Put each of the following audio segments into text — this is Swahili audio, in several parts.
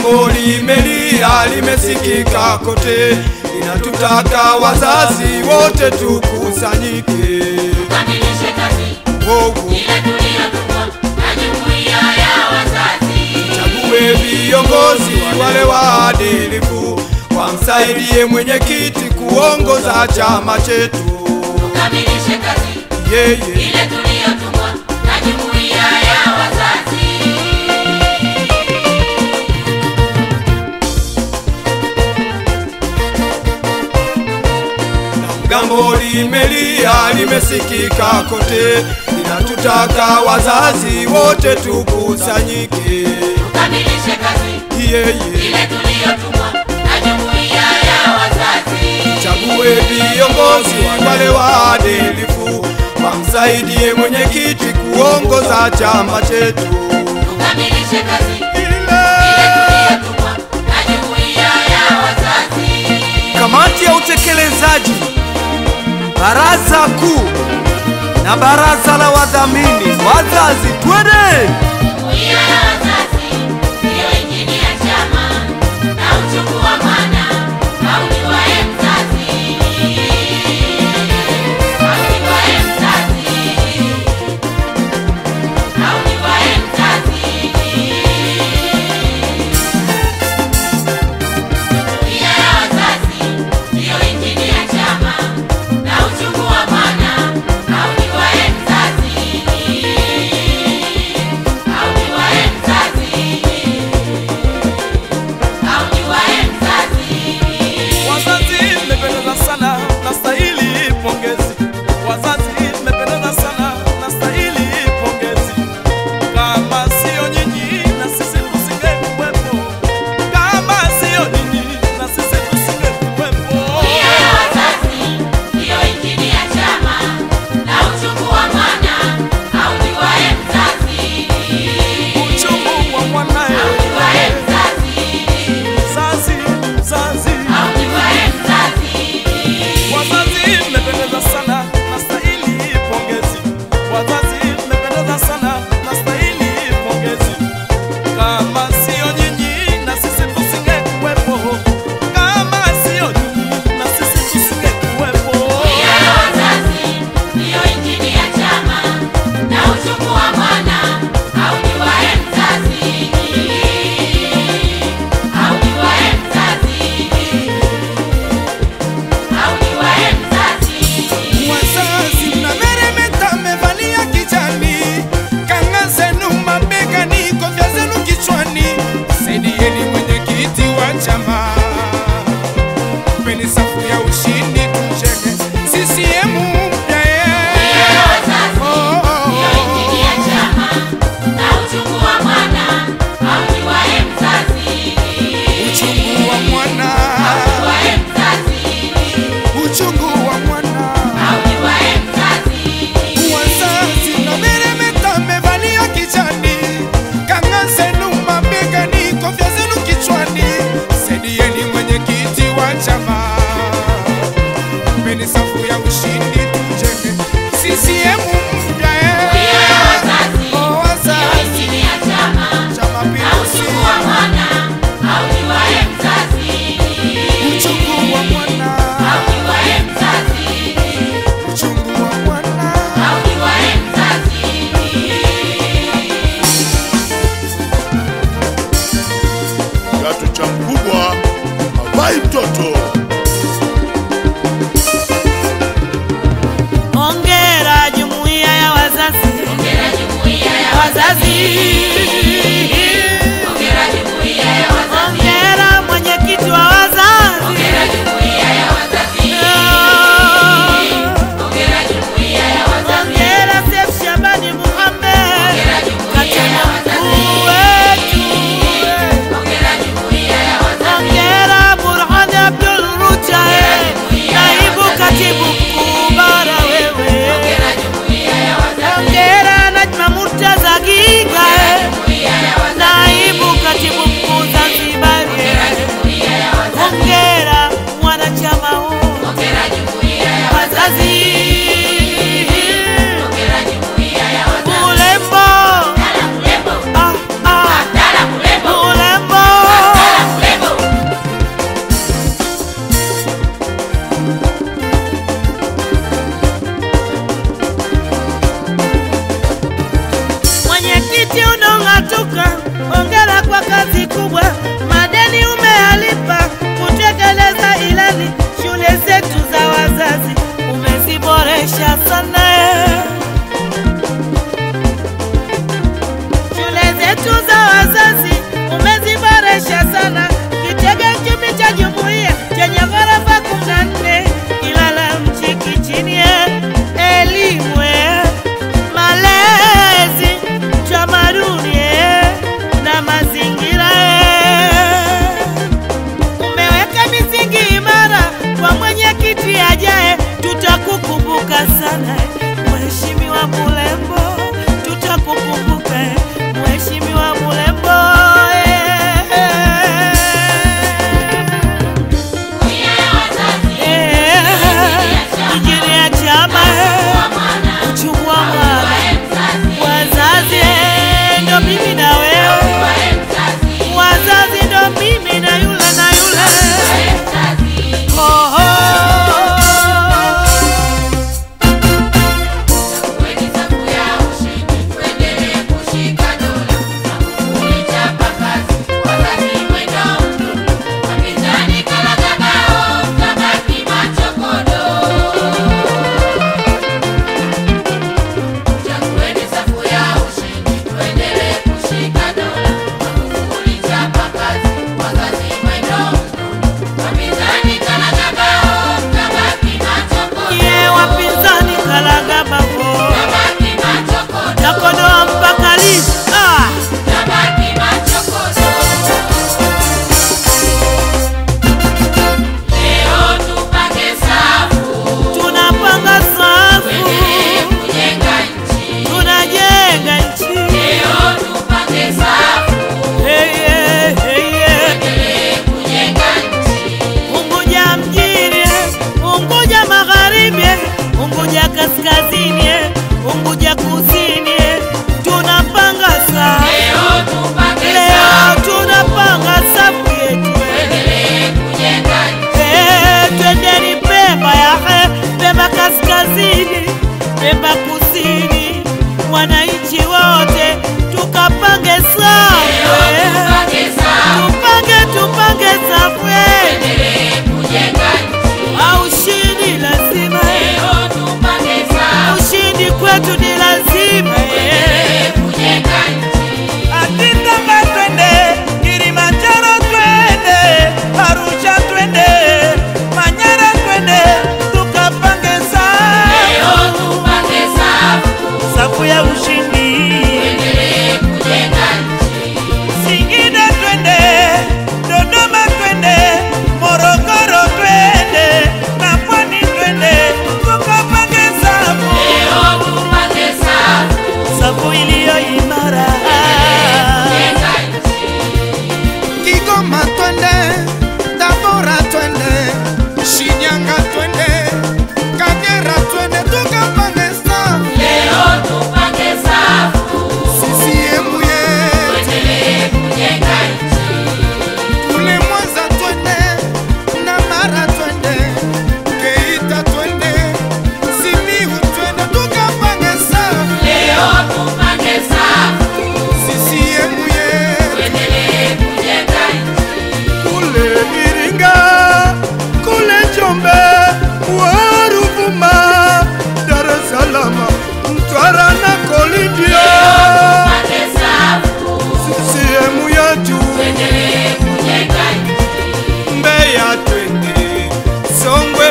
Jambo limelia limesikika kote, linatutaka wazazi wote tukusanyike. Tukamilishe kazi Wowo, ile tuliyotumwa na jumuiya ya wazazi. chague viongozi wale waadilifu, wamsaidie mwenyekiti kuongoza chama chetu. Tukamilishe kazi Yeye ile tuliyotumwa na jumuiya ya wazazi. Gambo limelia limesikika kote, linatutaka wazazi wote tukusanyike. Tukamilishe kazi Yeye ile tuliyotumwa na jumuiya ya wazazi. chague viongozi wale waadilifu, wamsaidie mwenyekiti kuongoza chama chetu. Tukamilishe kazi ile Ile tuliyotumwa na jumuiya ya wazazi. kamati ya utekelezaji, baraza kuu na baraza la wadhamini, wazazi twende! Jumuiya ya wazazi ndiyo injini ya chama na uchungu wa mwana aujuaye mzazi. Aujuaye mzazi. Aujuaye mzazi. Jumuiya ya wazazi ndiyo injini ya chama na uchungu wa mwana aujuaye mzazi. Aujuaye mzazi. Aujuaye mzazi. Wazazi mmependeza sana, nastahili pongezi. Wazazi mmependeza sana, nastahili pongezi. Kama sio nyinyi na sisi tusingekuwepo. Kama sio nyinyi na sisi tusingekuwepo. Jumuiya ya wazazi ndiyo injini ya chama na uchungu wa mwana aujuaye mzazi. Uchungu wa mwanae. Aujuaye mzazi. Mzazi, mzazi. Aujuaye mzazi. Wazazi mmependeza sana, nastahili pongezi. Wazazi mmependeza sana, nastahili pongezi. Kama sio nyinyi na sisi tusingekuwepo. Kama sio nyinyi na sisi tusingekuwepo. Jumuiya ya wazazi ndiyo injini ya chama na uchungu wa mwana aujuaye mzazi. Aujuaye mzazi. Aujuaye mzazi. Wazazi mnameremeta, mmevalia kijani, kanga zenu mabegani, kofia zenu kichwani, saidieni mwenyekiti wa chama, mpeni safu ya ushindi, tujenge CCM mpya Jumuiya ya wazazi ndiyo injini ya chama na uchungu wa mwana aujuaye mzazi. uchungu wa mwana, Aujuaye mzazi. uchungu wa mwana. Aujuaye mzazi. Wazazi mnameremeta, mmevalia kijani, kanga zenu mabegani, kofia zenu kichwani, saidieni mwenyekiti wa chama, mpeni safu ya ushindi, tujenge CCM mpya Jumuiya ya wazazi Oh, ndiyo wazazi, injini ya chama chama na pinduzi, uchungu wa mwana aujuaye mzazi. uchungu wa mwana, Aujuaye mzazi. uchungu wa mwana. Aujuaye mzazi. kiatu cha mkubwa havai mtoto.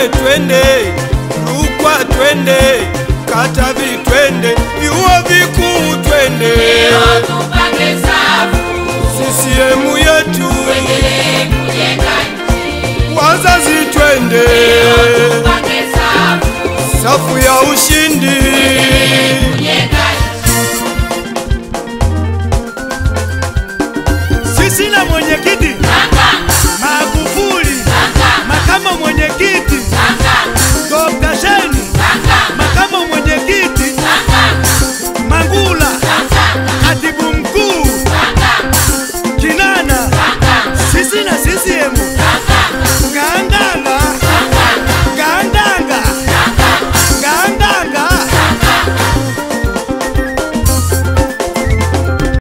Njombe twende, Rukwa twende, Katavi twende, vyuo vikuu twende, Leo tupange safu, CCM yetu, tuendelee kujenga nchi. wazazi twende, Leo tupange safu, safu ya ushi